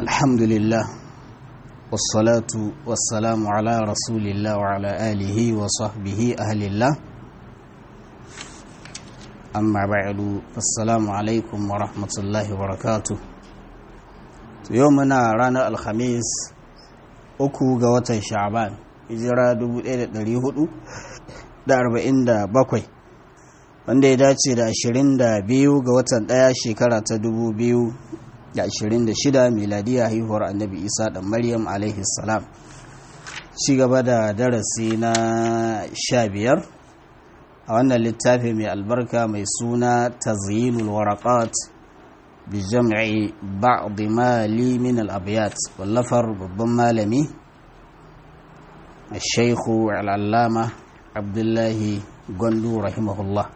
الحمد لله والصلاة والسلام على رسول الله وعلى آله وصحبه أهل الله أما بعد فالسلام عليكم ورحمة الله وبركاته يومنا رانا الخميس uku ga watan sha'ban hijira 1447 wanda ya dace da 22 ga watan ɗaya shekara ta 2026 miladiya haihuwar annabi isa da maryam alaihi salam ci gaba da darasi na 15 a wannan littafi mai albarka mai suna tazyinul waraqat بجمع بعض ما لي من الأبيات واللفر ببن مالمي الشيخ العلامة عبد الله gondu rahimahullah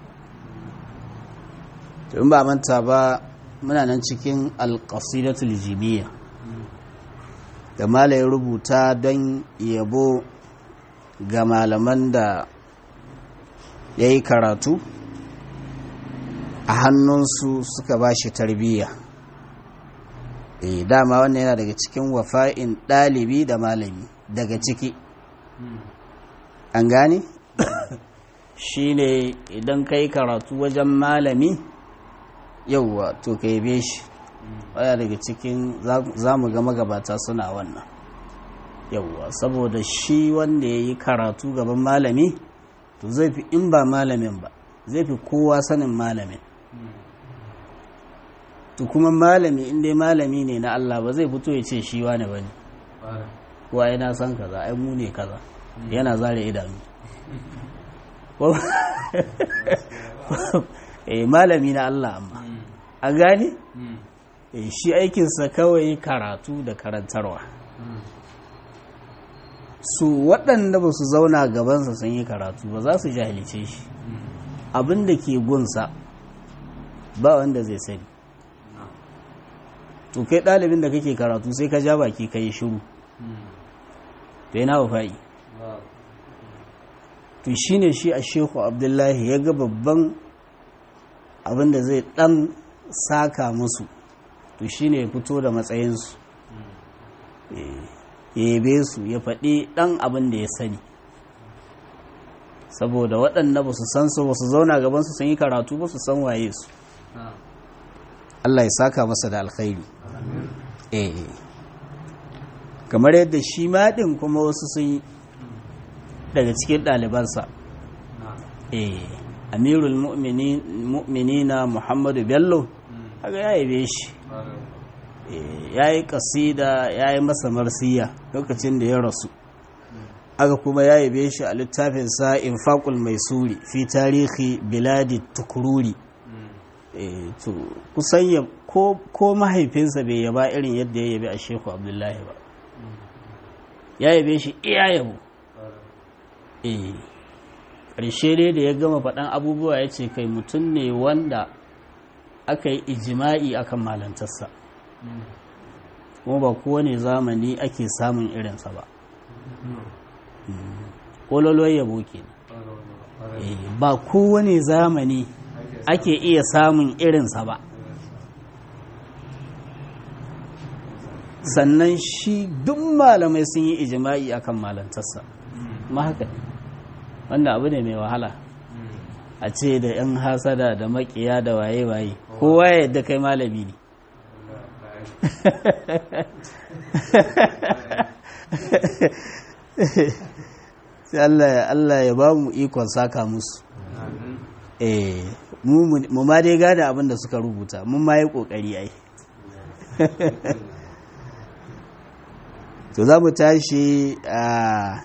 in ba manta ba muna nan cikin alƙasidatul jimiyya da mala ya rubuta don yabo ga malaman da ya yi karatu a hannunsu suka ba shi tarbiyya e dama wannan yana daga cikin wafa'in ɗalibi da malami daga ciki an gane shi ne idan ka yi karatu wajen malami yauwa to ka yabe shi waya daga cikin za mu ga magabata suna wannan yauwa saboda shi wanda ya yi karatu gaban malami to zai fi in ba malamin ba zai fi kowa sanin malamin to kuma malami inda malami ne na Allah ba zai fito ya ce shi wane ba ne kuwa yana san kaza ai mu ne kaza yana zare idanu eh malami na Allah amma a gane shi aikinsa kawai karatu da karantarwa su waɗanda ba su zauna gabansa sun yi karatu ba za su jahilce shi abin da ke gunsa ba wanda zai sani to kai ɗalibin da kake karatu sai ka ja baki ka yi shiru to yana wafa'i to shi ne shi a sheku abdullahi ya ga babban abin da zai ɗan saka musu to shi ne ya fito da matsayinsu ya yabe su ya faɗi ɗan abin da ya sani saboda waɗanda ba su san su ba su zauna gabansu sun yi karatu ba su san waye su Allah ya saka masa da alkhairi eh kamar yadda shi maɗin kuma wasu sun yi daga cikin ɗalibansa eh amirul mu'minina muhammadu bello haka ya yabe shi ya yi ƙasida ya yi masa marsiya lokacin da ya rasu aka kuma ya yabe shi a littafinsa infaqul mai suri fi tarihi biladi tukururi to kusan ya ko mahaifinsa bai yaba irin yadda ya yabe a sheku abdullahi ba ya yabe shi iya yabo ƙarshe dai da ya gama faɗan abubuwa ya ce kai mutum ne wanda aka yi ijima'i akan malantarsa kuma ba kowane zamani ake samun irinsa ba ƙololuwar yabo ke ba kowane zamani ake iya samun irinsa ba sannan shi duk malamai sun yi ijima'i akan malantarsa ma haka wanda abu ne mai wahala a ce da 'yan hasada da makiya da waye-waye kowa ya yadda kai malami ne sai Allah ya ba mu ikon saka musu eh mu ma dai gada abin da suka rubuta mun ma yi kokari ai to za mu tashi a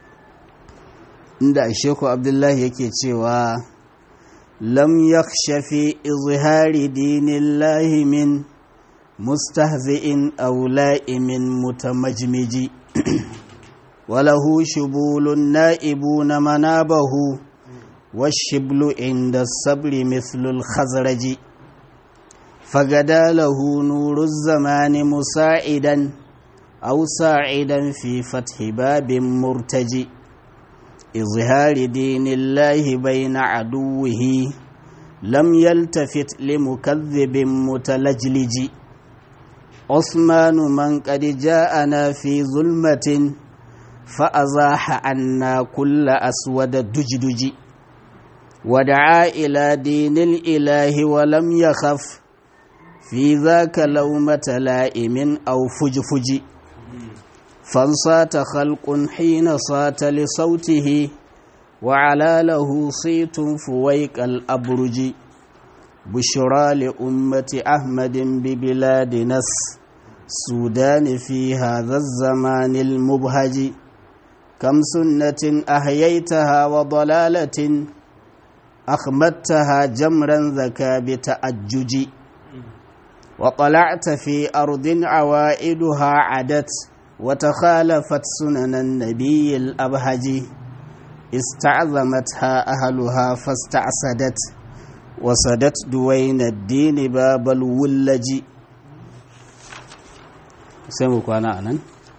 inda sheku abdullahi yake cewa lam yakhshafi izhari dinillahi min mustahzi'in aw la'imin mutamajmiji وله شبول نائبون منابه والشبل عند الصبر مثل الخزرج فغدا له نور الزمان مساعدا أو ساعدا في فتح باب مرتجي إظهار دين الله بين عدوه لم يلتفت لمكذب متلجلج عثمان من قد جاءنا في ظلمة فأزاح عنا كل أسود دجدج ودعا إلى دين الإله ولم يخف في ذاك لومة لائم أو فجفج فانصات خلق حين صات لصوته وعلى له صيت فويق الأبرج بشرى لأمة أحمد ببلاد نس سودان في هذا الزمان المبهج كم سنة أحييتها وضلالة أخمدتها جمرا ذكى بتأجج وطلعت في أرض عوائدها عدت وتخالفت سنن النبي الأبهج استعظمتها أهلها فاستعسدت وصدت دوين الدين باب الولج سيمو كوانا أنان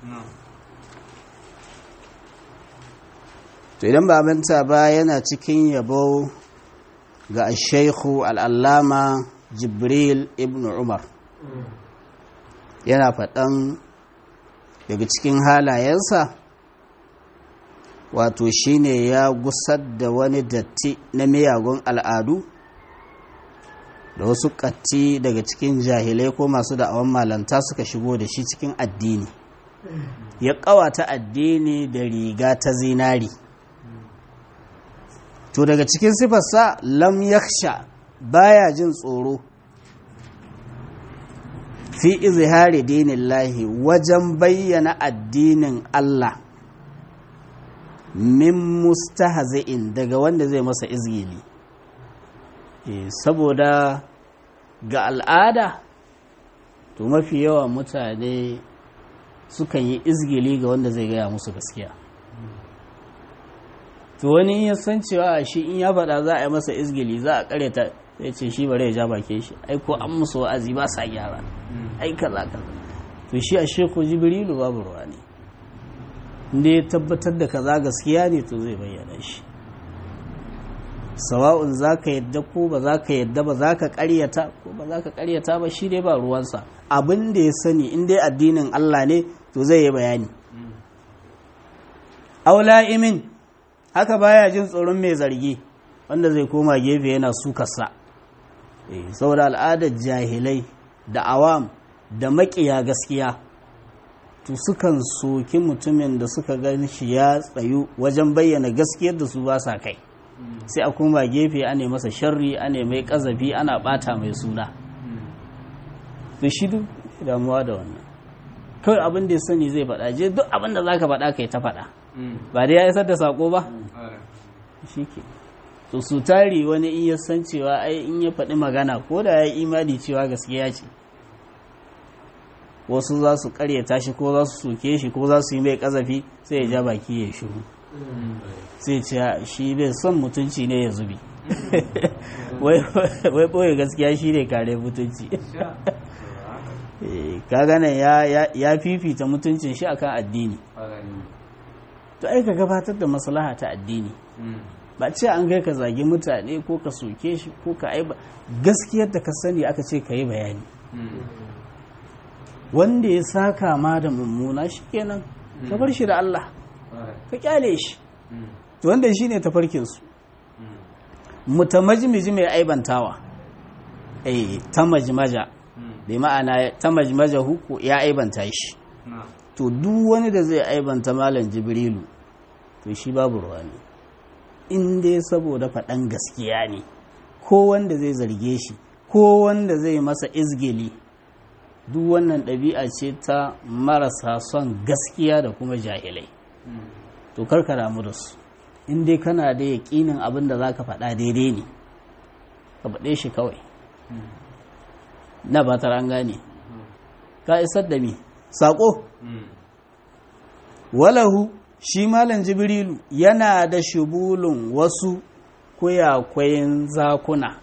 to idan ba manta ba yana cikin yabo ga shaikhu al'allama jibril ibn umar yana faɗan daga cikin halayensa wato shine ya gusar da wani datti na miyagun al'adu da wasu ƙatti daga cikin jahilai ko masu da'awan malanta suka shigo da shi cikin addini ya ƙawata addini da riga ta zinari to daga cikin sifarsa lam yaksha baya jin tsoro fi izhari dinillahi wajen bayyana addinin Allah min mustahzi'in daga wanda zai masa izgili saboda ga al'ada to mafi yawa mutane sukan yi izgili ga wanda zai gaya musu gaskiya to wani ya san cewa shi in ya faɗa za a yi masa izgili za a kareta sai ce shi bare ya ja bake shi ai ko an musu wa'azi ba sa gyara ai kaza kaza to shi a sheku jibrilu babu ruwa ne inda ya tabbatar da kaza gaskiya ne to zai bayyana shi sawa'un za ka yadda ko ba za ka yadda ba za ka karyata ko ba za ka karyata ba shi dai ba ruwansa abin da ya sani in dai addinin Allah ne to zai yi bayani aula'imin haka baya jin tsoron mai zargi wanda zai koma gefe yana sukarsa saboda al'adar jahilai da awam da makiya gaskiya to sukan soki mutumin da suka gan shi ya tsayu wajen bayyana gaskiyar da su ba sa kai sai a koma gefe ana masa sharri ana mai kazafi ana bata mai suna to shi duk damuwa da wannan kawai abin da ya sani zai faɗa je duk abin da za ka faɗa kai ta faɗa ba dai ya isar da sako ba shi ke to su tari wani in ya san cewa ai in ya faɗi magana ko da ya yi imani cewa gaskiya ce wasu za su karyata shi ko za su soke shi ko za su yi mai kazafi sai ya ja baki ya shiru sai ce shi bai son mutunci ne ya zubi wai ɓoye gaskiya shi ne kare mutunci ka gane ya fifita mutuncin shi akan addini to ai ka gabatar da maslaha ta addini ba ce an kai ka zagi mutane ko ka soke shi ko ka aiba gaskiyar da ka sani aka ce ka yi bayani wanda ya saka ma da mummuna shi kenan ka bar shi da Allah ka kyale shi to wanda shi ne tafarkinsu mutamajimiji mai aibantawa eh ta majmaja bai ma'ana ta majmaja huku ya aibanta shi to duk wani da zai aibanta malam jibrilu to shi babu ruwa ne in dai saboda faɗan gaskiya ne ko wanda zai zarge shi ko wanda zai masa izgili duk wannan ɗabi'a ce ta marasa son gaskiya da kuma jahilai to karka damu da su in dai kana da yaƙinin abin da za ka faɗa daidai ne ka faɗe shi kawai na ba ta an gane ka isar da mi saƙo walahu shi malam jibrilu yana da shubulun wasu kuyakwayin zakuna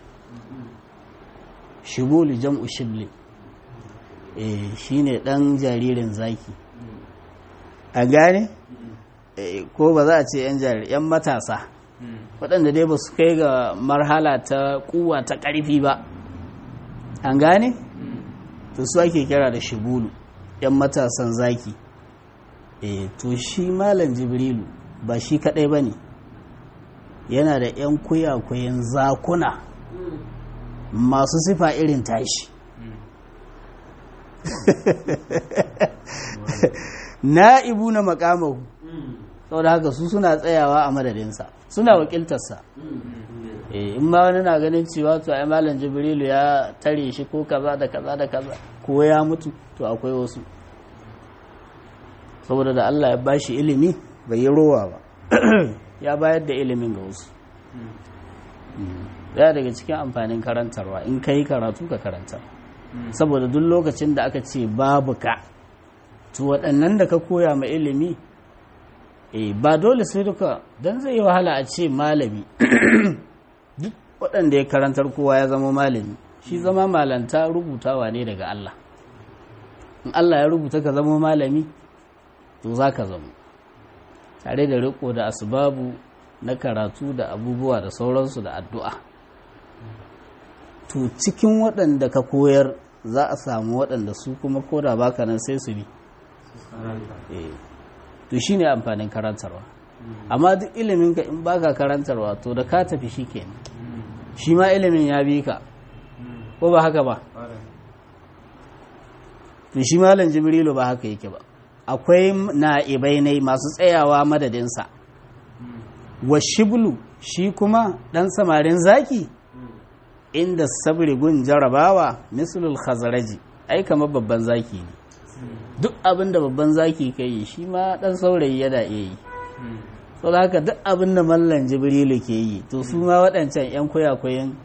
shibulu jam'u shibli eh shine dan jaririn zaki a gane ko ba za a ce yan jariri yan matasa waɗanda dai ba su kai ga marhala ta kuwa ta ƙarfi ba an gane to su ake kira da shibulu yan matasan zaki eh to shi malam jibrilu ba shi kadai ba ne yana da yan kuyakuyen zakuna masu sifa irin tashi na'ibu na makamahu saboda haka su suna tsayawa a madadinsa suna wakiltarsa in ma wani na ganin cewa to ai malam jibrilu ya tare shi ko kaza da kaza da kaza ko ya mutu to akwai wasu saboda da Allah ya bashi ilimi bai yi rowa ba ya bayar da ilimin ga wasu ya daga cikin amfanin karantarwa in ka yi karatu ka karanta saboda duk lokacin da aka ce babu ka to waɗannan da ka koya ma ilimi eh ba dole sai duka don zai yi wahala a ce malami duk waɗanda ya karantar kowa ya zama malami shi zama malanta rubutawa ne daga Allah in Allah ya rubuta ka zama malami to za ka zama tare da riko da asbabu na karatu da abubuwa da sauransu da addu'a to cikin waɗanda ka koyar za a samu waɗanda su kuma koda baka nan sai su bi to shi ne amfanin karantarwa amma duk ilimin ka in baka karantarwa to da ka tafi shi kenan shi ma ilimin ya bi ka ko ba haka ba to shi malam jibrilu ba haka yake ba akwai na'ibai ne masu tsayawa madadinsa wa shiblu shi kuma ɗan samarin zaki inda sabri gun jarabawa mislul khazaraji ai kamar babban zaki ne duk abin da babban zaki ka yi shi ma ɗan saurayi yana iya yi so da haka duk abin da mallan jibrilu ke yi to su ma waɗancan 'yan kwayakwayen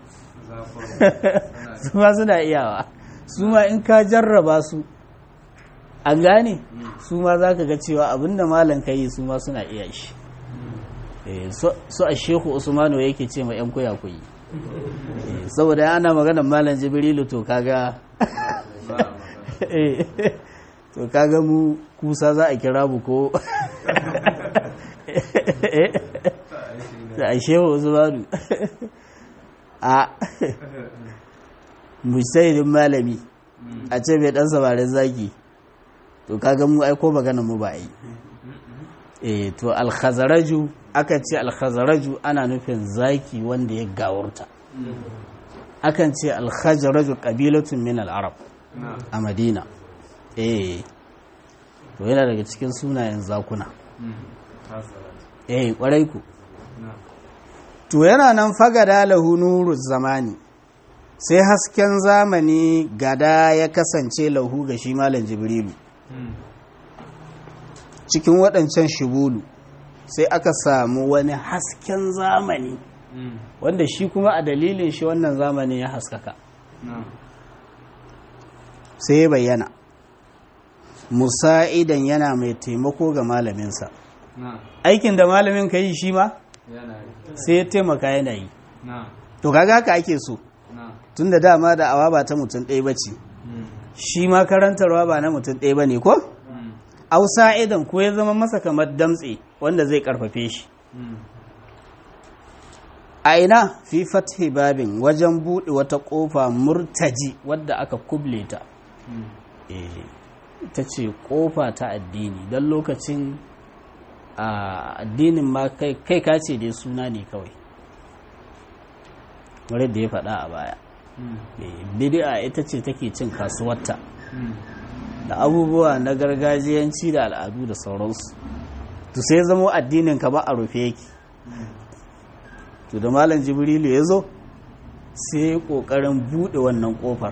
su ma suna iyawa su ma in ka jarraba su an gane su ma za ka ga cewa abin da malam ka yi su ma suna iya shi su a shehu usmanu yake ce ma 'yan kwayakwayi saboda ana maganar malam jibrilu to kaga to kaga mu kusa za a kira mu ko da a shehu usmanu a musaidin malami a ce mai dan samarin zaki to kaga mu aiko maganar mu ba yi eh to alkhazaraju akan ce alkhazaraju ana nufin zaki wanda ya gawurta akan ce alkhajaraju qabilatun min al-arab a madina eh to yana daga cikin sunayen zakuna eh kwarai ku to yana nan fagada lahu nuru zamani sai hasken zamani gada ya kasance lahu ga shi malam jibrilu cikin waɗancan shibulu sai aka samu wani hasken zamani wanda shi kuma a dalilin shi wannan zamani ya haskaka sai ya bayyana musa'idan yana mai taimako ga malaminsa aikin da malamin ka yi shi ma sai ya taimaka yana yi to kaga haka ake so tun da dama da awa ba ta mutum ɗaya ba ce shi ma karantarwa ba na mutum ɗaya ba ne ko? ausa idan ko ya zama masa kamar damtse wanda zai karfafe shi a ina fi fathi babin wajen buɗe wata ƙofa murtaji wadda aka kuble ta ita ce ƙofa ta addini don lokacin addinin ma kai kace dai suna ne kawai wadda da ya faɗa a baya bidi'a ita ce take cin kasuwarta da abubuwa na gargajiyanci da al'adu da sauransu to sai zama addinin ka ba a rufe yake to da malam jibrilu ya zo sai kokarin bude wannan kofar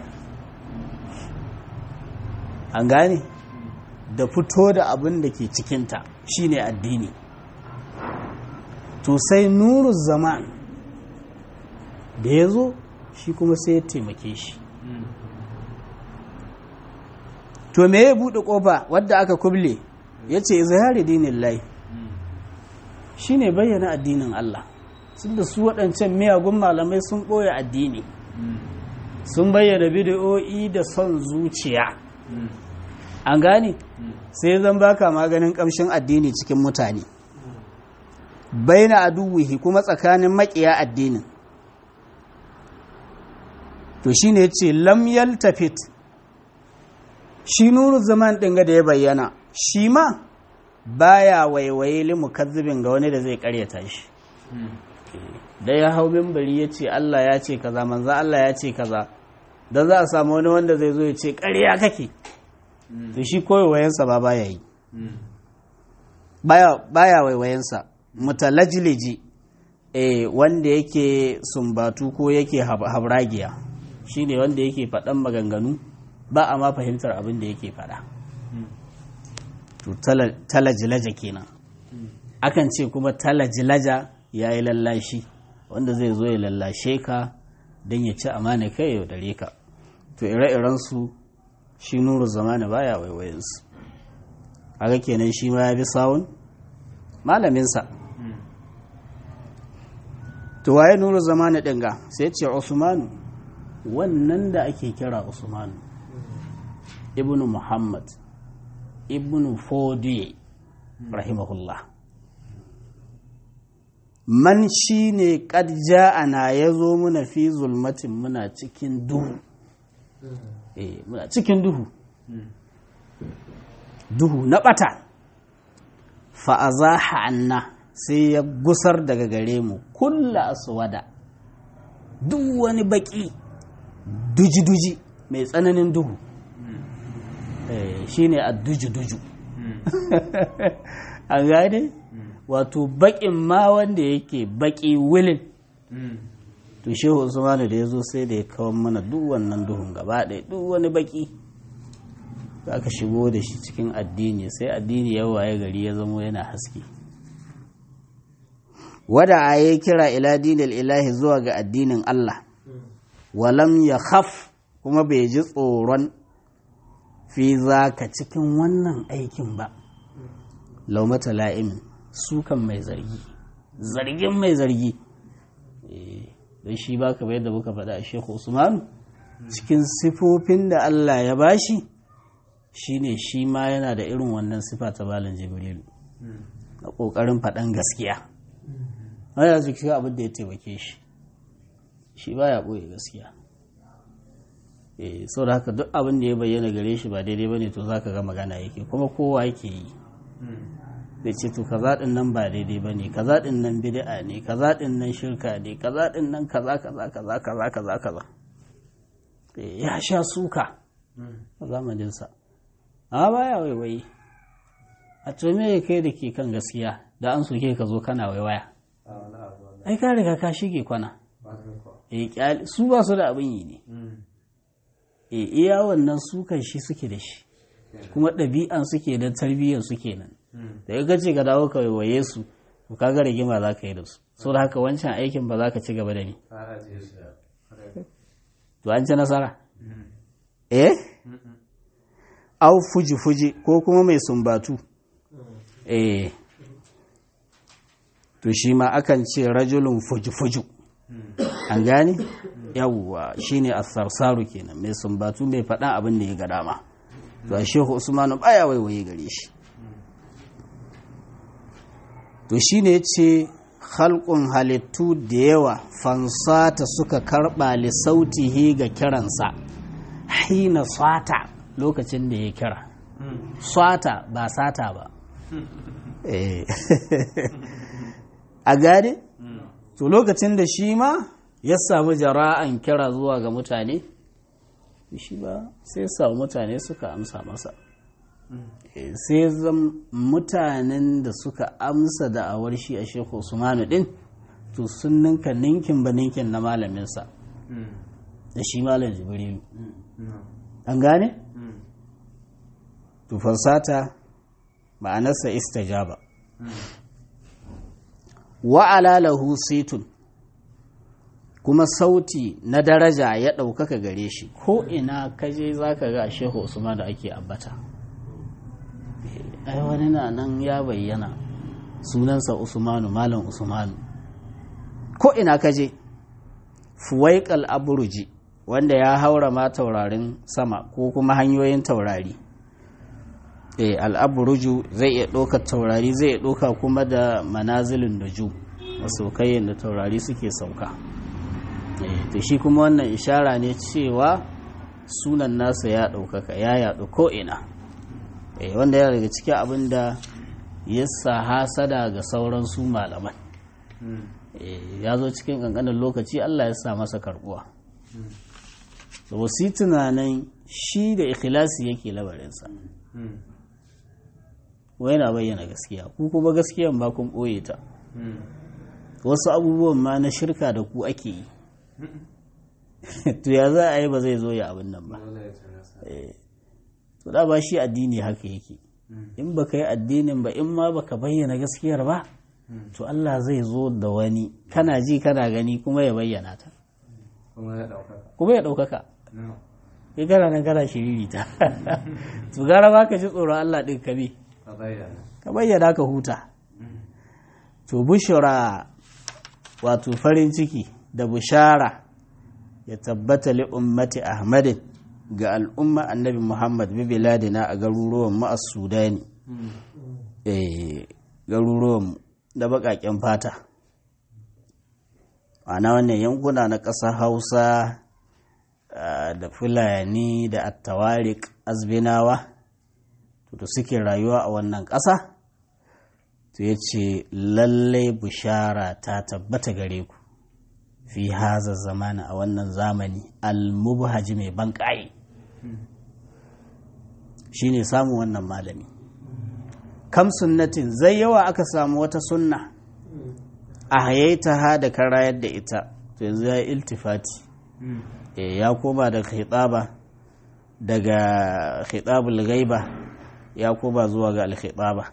an gane da fito da abin da ke cikinta shine addini to sai nuru zaman da ya zo shi kuma sai ya taimake shi to me ya buɗe ƙofa wadda aka kuble ya ce zahari dinin lai shi ne bayyana addinin Allah sun da su waɗancan miyagun malamai sun ɓoye addini sun bayyana bidiyo'i da son zuciya an gane sai zan baka maganin ƙamshin addini cikin mutane baina aduwihi kuma tsakanin maƙiya addinin to shine ya ce lam yaltafit shi nuru zaman ɗin ga da ya bayyana shi ma baya waiwaye limu kazzibin ga wani da zai karyata shi da ya hau mimbari ya ce Allah ya ce kaza manzo Allah ya ce kaza da za a samu wani wanda zai zo ya ce ƙarya kake to shi koyowayensa ba baya yi baya baya waiwayensa mutalajiliji eh wanda yake sumbatu ko yake habragiya shine wanda yake faɗan maganganu ba a ma fahimtar abin da yake faɗa to talajilaja kenan akan ce kuma talajilaja ya yi lallashi wanda zai zo ya lallashe ka don ya ci amana kai ya dare ka to ire-irensu shi nuru zamani baya waiwayensu haka kenan shi ma ya bi sawun malaminsa to waye nuru zamani dinga sai ce usmanu wannan da ake kira usmanu ibnu muhammad ibnu fodiye rahimahullah man shi ne ja'ana ya zo muna fi zulmatin muna cikin duhu eh muna cikin duhu duhu na bata fa'azaha anna sai ya gusar daga gare mu kulla aswada duk wani baki duji-duji mai tsananin duhu shi ne a duju-duju a gane wato bakin ma wanda yake baki wilin to shehu usmanu da ya zo sai da ya kawo mana duk wannan duhun gaba ɗaya duk wani baki za ka shigo da shi cikin addini sai addini ya waye gari ya zamo yana haske wada a yi kira ila dinil ilahi zuwa ga addinin Allah walam ya khaf kuma bai ji tsoron fi za ka cikin wannan aikin ba laumata la'imin sukan mai zargi zargin mai zargi don shi ba ka yadda muka faɗa a shekhu usmanu cikin sifofin da Allah ya bashi shine shi ma yana da irin wannan sifa ta balin jibrilu na ƙoƙarin faɗan gaskiya wanda su shi abin da ya taimake shi shi ba ya ɓoye gaskiya sau da haka duk abin da ya bayyana gare shi ba daidai ba ne to za ka ga magana yake kuma kowa yake yi da ce to kaza din nan ba daidai ba ne kaza din nan bid'a ne kaza din nan shirka ne kaza din nan kaza kaza kaza kaza kaza kaza ya sha suka a zamaninsa a baya waiwayi a to me kai da ke kan gaskiya da an soke ka zo kana waiwaya ai ka riga ka shige kwana su ba su da abin yi ne e iya wannan sukan shi suke da shi kuma ɗabi'an suke da tarbiyyar suke nan da ya gace ka dawo ka waiwaye su to ka ga rigima za ka yi da su so da haka wancan aikin ba za ka ci gaba da ni to an ci nasara eh au fuji fuji ko kuma mai sumbatu eh to shi ma akan ce rajulun fuji fuju an gane yawwa shine as-sarsaru kenan mai sumbatu mai faɗan abin da ya ga dama to shehu usmanu baya waiwaye gare shi to shine yace khalqun halittu da yawa fansata suka karba li sautihi ga kiransa hina sata lokacin da ya kira sata ba sata ba a gane to lokacin da shi ma ya samu jara'an kira zuwa ga mutane shi ba sai samu mutane suka amsa masa sai zan mutanen da suka amsa da'awar shi a shekhu usmanu din to sun ninka ninkin ba ninkin na malaminsa da shi malam jibrilu an gane? to fansata ma'anarsa istajaba wa'ala lahu situn kuma sauti na daraja ya ɗaukaka gare shi ko ina kaje za ka ga shehu usman da ake ambata ai wani na nan ya bayyana sunansa usmanu malam usmanu ko ina kaje fuwaikal aburuji wanda ya haura ma taurarin sama ko kuma hanyoyin taurari e al'aburuju zai iya ɗaukar taurari zai iya ɗauka kuma da manazilin da ju masaukayin da taurari suke sauka to shi kuma wannan ishara ne cewa sunan nasa ya ɗaukaka ya yaɗu ko'ina wanda yana daga cikin abin da ya sa hasada ga sauran su malaman ya zo cikin ƙanƙanin lokaci allah ya sa masa karɓuwa da wasu tunanin shi da ikhlasi yake labarinsa wai na bayyana gaskiya ku kuma gaskiyan ba kun ɓoye ta wasu abubuwan ma na shirka da ku ake yi to ya za a yi ba zai zo ya abin nan ba to da ba shi addini haka yake in ba ka yi addinin ba in ma ba ka bayyana gaskiyar ba to Allah zai zo da wani kana ji kana gani kuma ya bayyana ta kuma ya ɗaukaka ya gara nan gara shiriri ta to gara ba ka ji tsoron Allah ɗin ka bi ka bayyana ka huta to bushara wato farin ciki da bushara ya tabbata li ummati ahmadin ga al'umma annabi muhammad bi biladina a garuruwan mu a sudani garuruwan da baƙaƙen fata ana wannan yankuna na ƙasar hausa da fulani da attawarik azbinawa da suke rayuwa a wannan ƙasa to ya ce lallai bushara ta tabbata gare ku fi haza zamana a wannan zamani almubhaji mai banƙaye shi ne samun wannan malami kam sunnatin zai yawa aka samu wata sunna a hayaita ha da karayar da ita to yanzu ya yi iltifati ya koma daga khitaba daga khitabul gaiba ya koma zuwa ga alkhitaba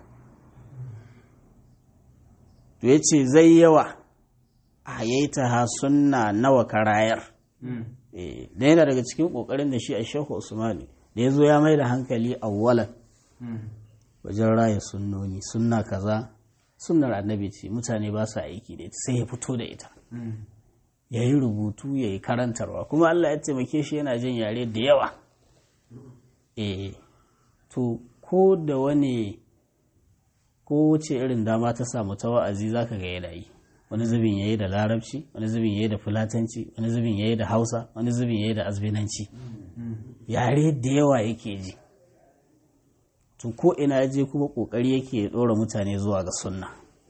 to ya ce zai yawa a yaita ha sunna nawa karayar da yana daga cikin kokarin da shi a shehu usmani da ya zo ya mai da hankali awwalan wajen raya sunnoni sunna kaza sunnar annabi ce mutane ba su aiki da ita sai ya fito da ita ya yi rubutu ya yi karantarwa kuma allah ya taimake shi yana jin yare da yawa eh to ko da wani ko wace irin dama ta samu ta wa'azi za ka ga yana yi wani zubin ya yi da larabci wani zubin ya yi da fulatanci wani zubin ya yi da hausa wani zubin ya yi da azbinanci yare da yawa yake ji to ko ina ya je kuma kokari yake ya ɗora mutane zuwa ga sunna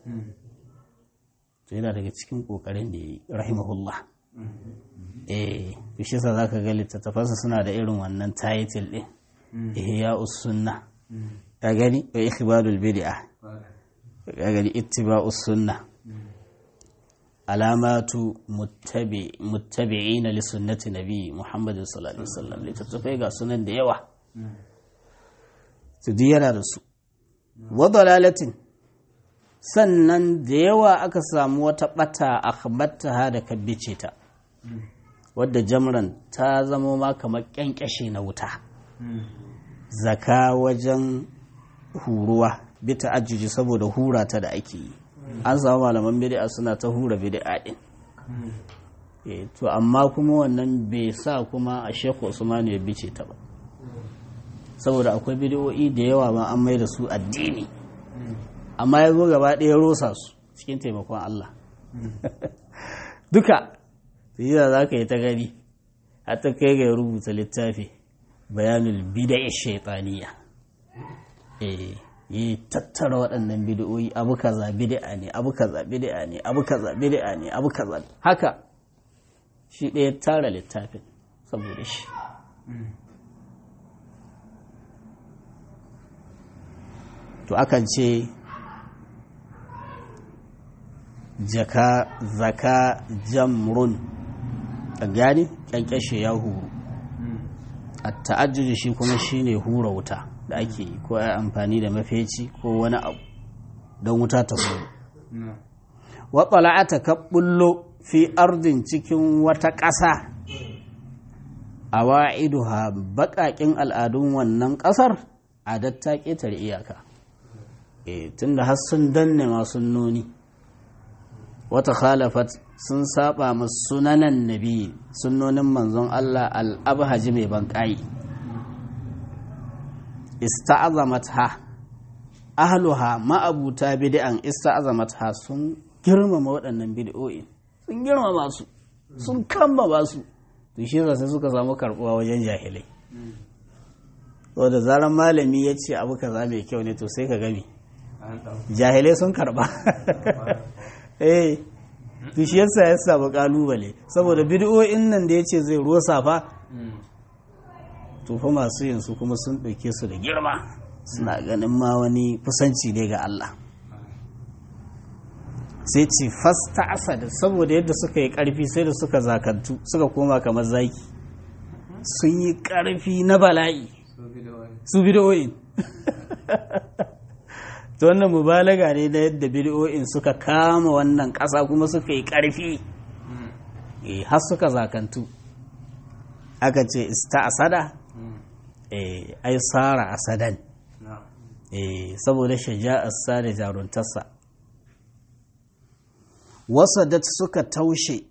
to yana daga cikin kokarin da ya yi rahimahullah eh shi sa za ka ga littattafansa suna da irin wannan title ɗin ihya sunna ka gani wa ikhbarul bid'a ka gani ittiba'us sunna alamatu muttabi'ina li sunnati nabi Muhammad sallallahu alaihi wasallam littattafai ga sunan da yawa su yana da su wa dalalatin sannan da yawa aka samu wata bata akhbattaha da kabbice ta wadda jamran ta zamo ma kamar kyankyashe na wuta zaka wajen huruwa bi ta'ajjuji saboda hura ta da ake yi an samu malaman bid'a suna ta hura bid'a din to amma kuma wannan bai sa kuma a Sheikh Usman ya bice ta ba saboda akwai bid'o'i da yawa ma an mai da su addini amma ya zo gaba ɗaya rosa su cikin taimakon Allah duka yi za ka yi ta gani ta kai ga rubuta littafi bayanul bida'i shaitaniya eh yi tattara waɗannan bid'o'i abu kaza bid'a ne abu kaza bid'a ne abu kaza bid'a ne abu kaza haka shi ɗaya tara littafin saboda shi to akan ce jaka zaka jamrun gani kyankyashe ya huru a ta'ajjuji shi kuma shine hura wuta da ake yi ko ya amfani da mafeci ko wani abu don wuta ta huru waɓala'ata ka bullo fi ardin cikin wata ƙasa a wa'iduha baƙaƙin al'adun wannan ƙasar a datta ƙetare iyaka tun da har sun danne masu nuni wata khalafat sun saba ma sunanan nabi sunnonin manzon Allah al'abhaji mai banƙayi ista'azamat ha ahluha ma'abuta bid'an ista'azamat ha sun girmama waɗannan bid'o'i sun girmama su sun kammama su to shi sai suka samu karbuwa wajen jahilai to da zaran malami ya ce abu kaza mai kyau ne to sai ka gami jahilai sun karba eh to shi yasa ya samu kalubale saboda bid'o'in nan da yace zai rosa fa to fa masu yin su kuma sun ɗauke su da girma suna ganin ma wani kusanci ne ga Allah sai ce fasta asad saboda yadda suka yi ƙarfi sai da suka zakantu suka koma kamar zaki sun yi ƙarfi na bala'i su bidiyoyin ta wannan mubalaga ne na yadda bidiyoyin suka kama wannan ƙasa kuma suka yi ƙarfi har suka zakantu aka ce ista asada ai tsara asadan saboda shaja'arsa da jaruntarsa wasadat suka taushe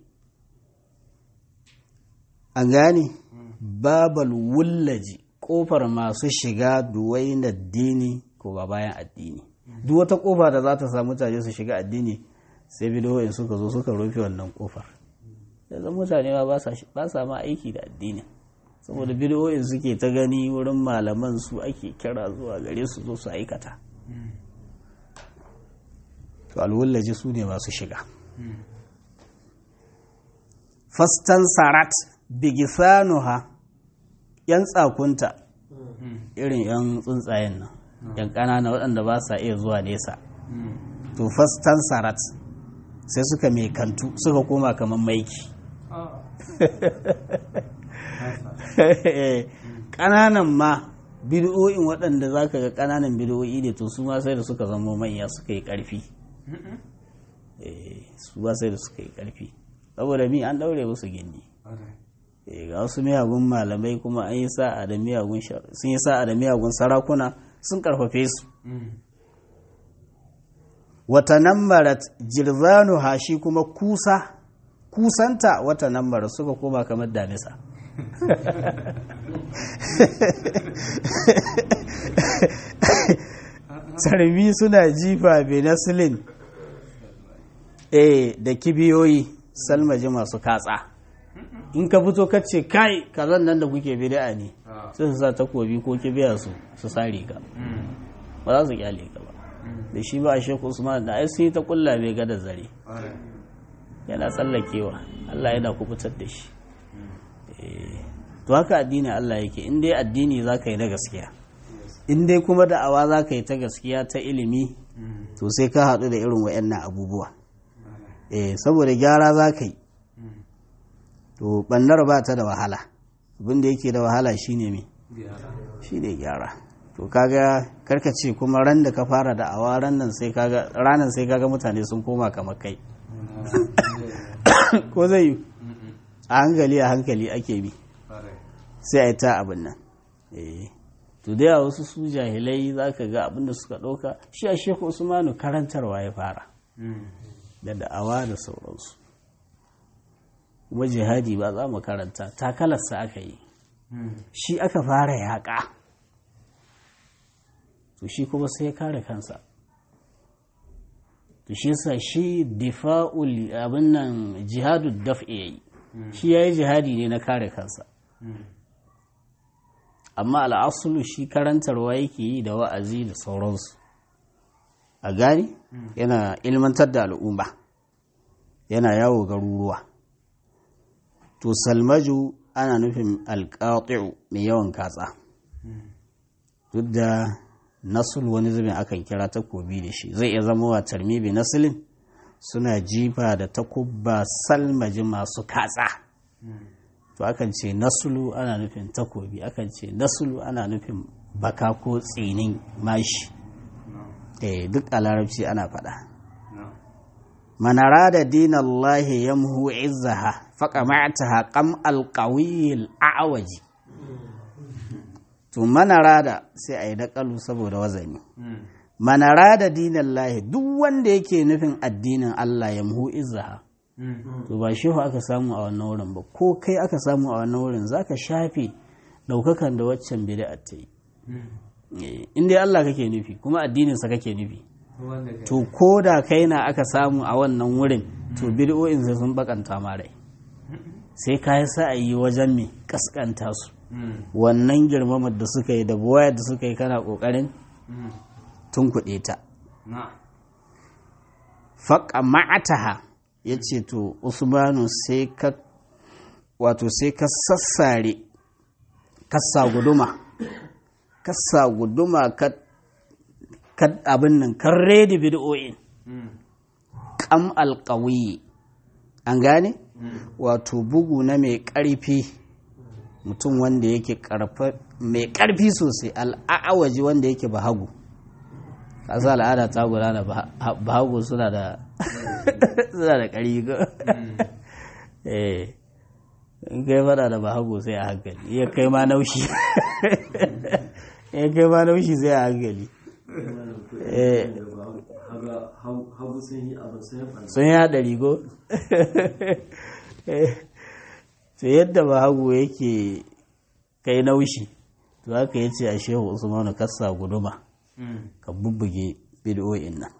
an gane babal wullaji kofar masu shiga duwaina addini ko ba bayan addini duk wata kofa da za ta sa mutane su shiga addini sai bidiyoyin suka zo suka rufe wannan kofar yanzu mutane ma ba sa ma aiki da addini saboda bidiyoyin suke ta gani wurin malaman su ake kira zuwa gare su zo su aikata to alwullaji su ne masu shiga fastan sarat bigisanuha yan tsakunta irin yan tsuntsayen nan yan ƙanana waɗanda ba sa iya zuwa nesa to fastan sarat sai suka mai kantu suka koma kamar maiki ƙananan ma bidiyoyin waɗanda za ka ga ƙananan bidiyoyi ne to su ma sai da suka zama manya suka yi ƙarfi su ba sai da suka yi ƙarfi saboda mi an ɗaure musu gindi ga wasu miyagun malamai kuma an yi sa'a da miyagun sun yi sa'a da miyagun sarakuna sun ƙarfafe su wata nambarat jirzanu hashi kuma kusa kusanta wata nambarat suka koma kamar damisa sarmi suna jifa benasilin eh da kibiyoyi salmaji masu katsa in ka fito ka ce kai kazan nan da kuke bid'a ne sai su sa takobi ko kibiya su su sare ka ba za su kyale ka ba da shi ba a shekku usman da ai sai ta kulla bai ga da zare yana tsallakewa Allah yana kubutar da shi to haka addini Allah yake in dai addini za ka yi na gaskiya in dai kuma da'awa za ka yi ta gaskiya ta ilimi to sai ka haɗu da irin wa'annan abubuwa eh saboda gyara za ka yi to ɓannar ba ta da wahala abin da yake da wahala shine me shine gyara to kaga karkace kuma ran da ka fara da'awa ran nan sai kaga ranan sai kaga mutane sun koma kamar kai ko zai yi a hankali a hankali ake bi sai a yi ta abin nan to da yawa wasu su jahilai za ka ga abin da suka ɗauka shi a shekhu usmanu karantarwa ya fara da da'awa da sauransu kuma jihadi ba za mu karanta takalarsa aka yi shi aka fara yaƙa to shi kuma sai ya kare kansa to shi sa shi difa'ul abin nan jihadu daf'i yayi shi yayi jihadi ne na kare kansa amma al'asulu shi karantarwa yake yi da wa'azi da sauransu a gani yana ilmantar da al'umma yana yawo garuruwa to salmaju ana nufin alƙaƙi'u mai yawan katsa duk da nasul wani zubin akan kira takobi da shi zai iya zama wa tarmibi nasilin suna jifa da takubba salmaji masu katsa to akan ce nasulu ana nufin takobi akan ce nasulu ana nufin baka ko tsinin mashi eh duk a larabci ana faɗa manara da dinallahi yamhu izzaha faƙa ma'ataha ƙam alƙawiyil a'awaji to manara da sai a yi daƙalu saboda wazani manara da dinallahi duk wanda yake nufin addinin Allah yamhu izzaha to ba shehu aka samu a wannan wurin ba ko kai aka samu a wannan wurin zaka shafe daukakan da waccan bid'a ta yi in dai Allah kake nufi kuma addinin sa kake nufi to ko da kai na aka samu a wannan wurin to bid'o'in sai sun bakanta ma rai sai ka yi sa'ayi wajen mai kaskanta su wannan girmamar da suka yi da buwayar da suka yi kana kokarin tun kuɗe ta faƙa ma'ataha ya ce to usmanu sai ka wato sai ka sassare kasa guduma kasa guduma ka abin nan kan redi bid'o'in kam alƙawiyi an gane wato bugu na mai ƙarfi mutum wanda yake mai ƙarfi sosai al'awaji wanda yake bahagu kasa al'ada ta gudana bahagu suna da suna da ƙari eh in kai fada da bahagu sai a hankali iya kai ma naushi iya kai ma naushi sai a hankali sun yi haɗari ko to yadda bahagu yake kai naushi to haka ya ce a shehu usmanu kassa guduma ka bubbuge bid'o'in nan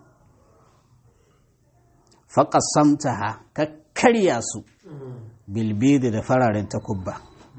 faƙasamtaha ka karya su bilbidi da fararen takubba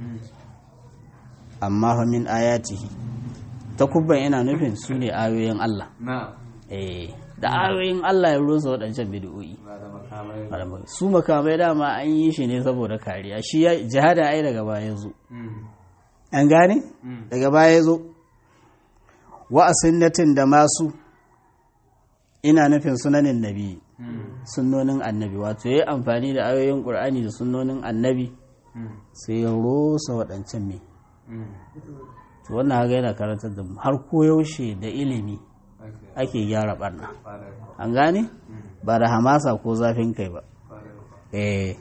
amma fa min ayatihi takubban yana nufin su ne ayoyin Allah da ayoyin Allah ya rusa waɗancan bid'o'i su makamai dama an yi shi ne saboda kariya shi jihada ai daga baya zo an gane daga baya zo wa asinnatin da masu ina nufin sunanin nabi sunnonin annabi wato ya yi amfani da ayoyin ƙur'ani da sunnonin annabi sai ya rosa waɗancan me to wannan haka yana karantar da mu har koyaushe da ilimi ake gyara ɓarna an gane ba da hamasa ko zafin kai ba eh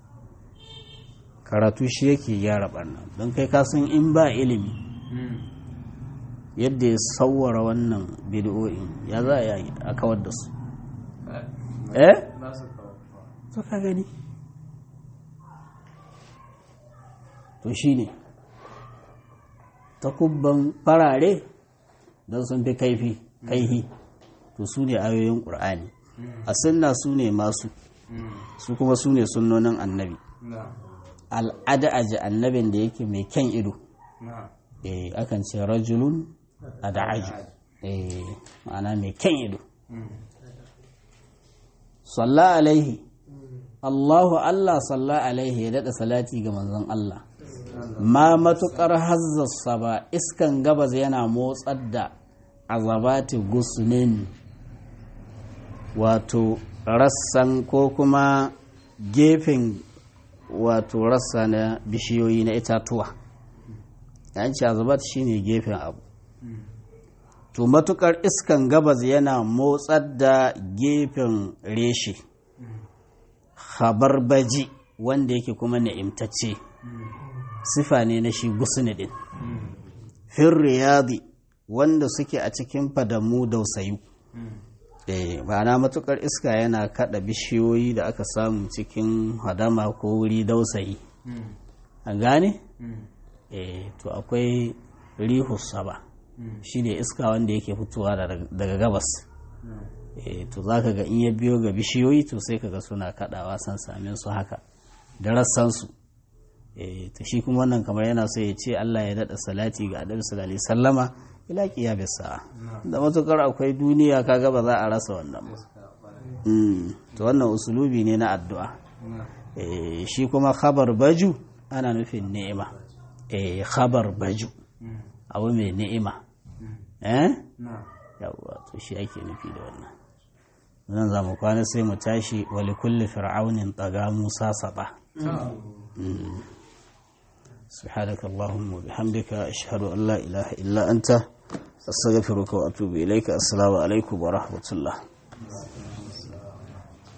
karatu shi yake gyara ɓarna don kai kasan in ba ilimi yadda ya sauwara wannan bidiyoyin ya za a yi a kawar da su eh to ka gani to shi ne takubban farare don sun fi kaifi kaihi to su ne ayoyin ƙur'ani a sunna su ne masu su kuma su ne sunnonin annabi al'ada aji annabin da yake mai kyan ido eh akan ce rajulun ada'aju eh ma'ana mai kyan ido salla alaihi Allahu Allah salla alaihi ya daɗa salati ga manzon Allah ma matuƙar hazzasa ba iskan gabas yana motsar da azabati gusnin wato rassan ko kuma gefen wato rassa na bishiyoyi na itatuwa yanci azabat shine gefen abu to matukar iskan gabas yana motsar da gefen reshe baji wanda yake kuma na'imtacce sifa ne na shi gusni din fin riyadi wanda suke a cikin fadamu dausayu eh ma'ana matukar iska yana kada bishiyoyi da aka samu cikin hadama ko wuri dausayi an gane eh to akwai rihus saba shi ne iska wanda yake fitowa daga gabas to za ka ga in ya biyo ga bishiyoyi to sai ka ga suna kaɗawa san samin su haka da rassansu to shi kuma wannan kamar yana so ya ce Allah ya daɗa salati ga Annabi sallallahu alaihi sallama ila qiyamis sa'a da matukar akwai duniya kaga ba za a rasa wannan ba to wannan usulubi ne na addu'a shi kuma khabar baju ana nufin ni'ima eh khabar baju abu mai ni'ima eh yawwa to shi ake nufi da wannan nan za mu kwana sai mu tashi wali kulli fir'aunin taga musa saba سبحانك اللهم وبحمدك أشهد أن لا إله إلا أنت أستغفرك وأتوب إليك السلام عليكم ورحمة الله